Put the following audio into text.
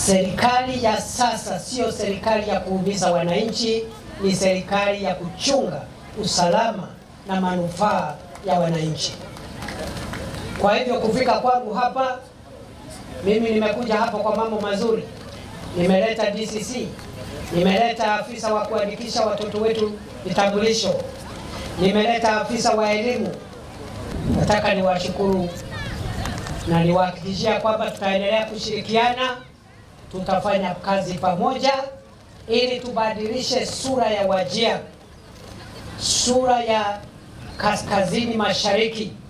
Serikali ya sasa sio serikali ya kuumiza wananchi, ni serikali ya kuchunga usalama na manufaa ya wananchi. Kwa hivyo kufika kwangu hapa, mimi nimekuja hapa kwa mambo mazuri. Nimeleta DCC, nimeleta afisa wa kuandikisha watoto wetu vitambulisho, nimeleta afisa wa elimu. Nataka niwashukuru na niwahakikishia kwamba tutaendelea kushirikiana, tutafanya kazi pamoja ili tubadilishe sura ya Wajir, sura ya kaskazini mashariki